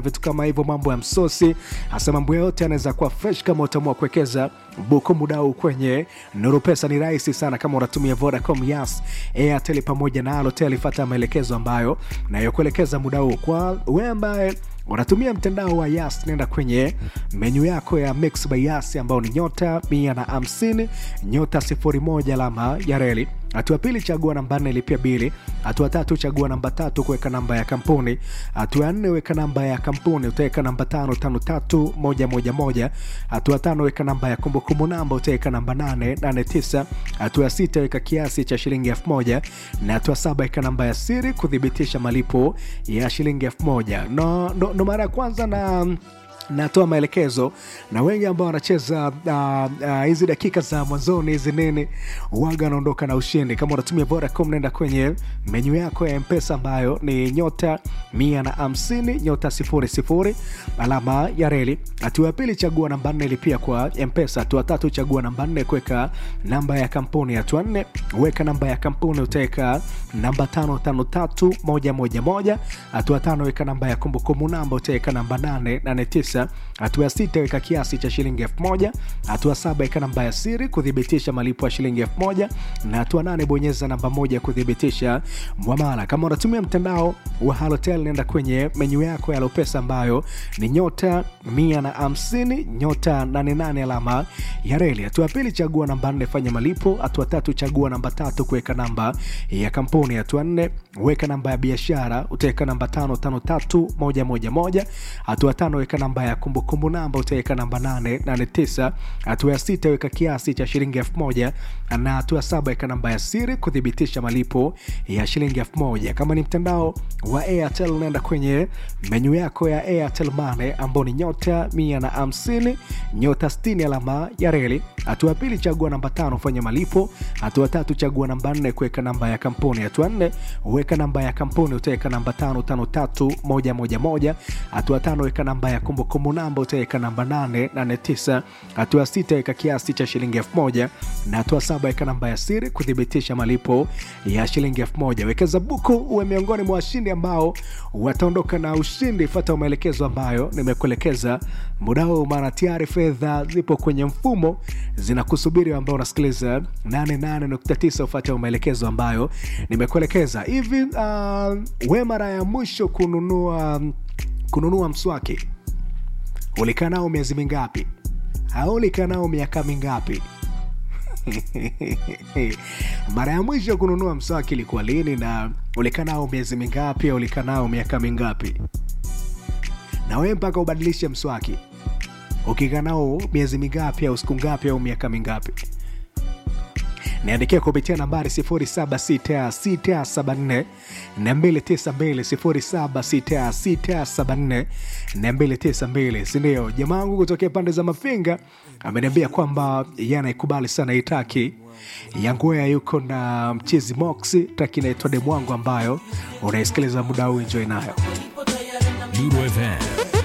vitu kama hivyo, mambo ya msosi, hasa mambo yote yanaweza kuwa fresh kama utaamua kuwekeza buku muda huu kwenye Nuru Pesa. Ni rahisi sana kama unatumia Vodacom, Yas, Airtel pamoja na Halotel. Fuata maelekezo ambayo nayokuelekeza muda huu. Kwa wewe ambaye unatumia mtandao wa Yas, nenda kwenye menyu yako ya Mix by Yas ambao ni nyota mia na hamsini nyota sifuri moja alama ya reli. Hatua pili, chagua namba nne, lipia bili. Hatua tatu, chagua namba tatu, kuweka namba ya kampuni. Hatua ya nne, weka namba ya kampuni, utaweka namba tano tano tatu moja moja moja. Hatua tano, weka namba ya kumbukumbu namba, utaweka namba nane nane tisa. Hatua ya sita, weka kiasi cha shilingi elfu moja na hatua saba, weka namba ya siri kuthibitisha malipo ya shilingi elfu moja. No, no, no mara ya kwanza na natoa maelekezo na wengi ambao wanacheza hizi uh, uh, dakika za mwanzoni hizi nini waga wanaondoka na ushindi. Kama unatumia Vodacom, nenda kwenye menyu yako ya Mpesa ambayo ni nyota mia na hamsini nyota sifuri sifuri alama ya reli. Hatua ya pili, chagua namba nne, lipia kwa Mpesa. Hatua tatu, chagua namba nne, kuweka namba ya kampuni. Hatua nne, weka namba ya kampuni, utaweka namba tano tano tatu moja moja moja. Hatua tano, weka namba ya kumbukumbu namba, utaweka namba nane nane tisa hatua ya sita weka kiasi cha shilingi elfu moja hatua saba weka namba ya siri kuthibitisha malipo ya shilingi elfu moja na hatua nane bonyeza namba moja kuthibitisha mwamala. Kama unatumia mtandao wa Halotel, nenda kwenye menyu yako ya Lopesa ambayo ni nyota mia na hamsini nyota nane nane alama ya reli. Hatua ya pili chagua namba nne fanya malipo. Hatua tatu chagua namba tatu kuweka namba ya kampuni. Hatua nne weka namba ya biashara, utaweka namba tano tano tatu moja moja moja. Hatua tano weka namba ya kumbukumbu namba utaweka namba 889. Hatua ya sita weka kiasi cha shilingi elfu moja na hatua ya saba weka namba ya siri kuthibitisha malipo ya shilingi elfu moja. Kama ni mtandao wa Airtel, unaenda kwenye menyu yako ya Airtel Money ambao ni nyota mia na hamsini nyota sitini alama ya reli. Hatua ya pili chagua namba tano fanya malipo. Hatua tatu chagua namba nne kuweka namba ya kampuni. Hatua nne weka namba ya kampuni utaweka namba tano tano tatu moja moja moja. Hatua tano weka namba ya kumbukumbu namba utaweka namba nane nane tisa. Hatua sita weka kiasi cha shilingi elfu moja na hatua saba weka namba ya siri kuthibitisha malipo ya shilingi elfu moja. Wekeza buku uwe miongoni mwa washindi ambao wataondoka na ushindi. Fuata maelekezo ambayo nimekuelekeza muda huu, maana tayari fedha zipo kwenye mfumo zinakusubiri, ambao unasikiliza 88.9. Ufuate maelekezo ambayo nimekuelekeza hivi. Uh, we mara ya mwisho kununua kununua mswaki ulikaa nao miezi mingapi? au ulikaa nao miaka mingapi? mara ya mwisho kununua mswaki ilikuwa lini? na ulikaa nao miezi mingapi? au ulikaa nao miaka mingapi? na wewe mpaka ubadilishe mswaki ukikaa nao miezi mingapi au siku ngapi au miaka mingapi? niandikia kupitia nambari 076674 292 076674 sindio? Jamaa wangu kutokea pande za Mafinga ameniambia kwamba yanaikubali sana itaki Yangwea yuko na mchizi Moxi, taki inaitwa demu wangu ambayo unaisikiliza muda huu, enjoy nayo Lulu FM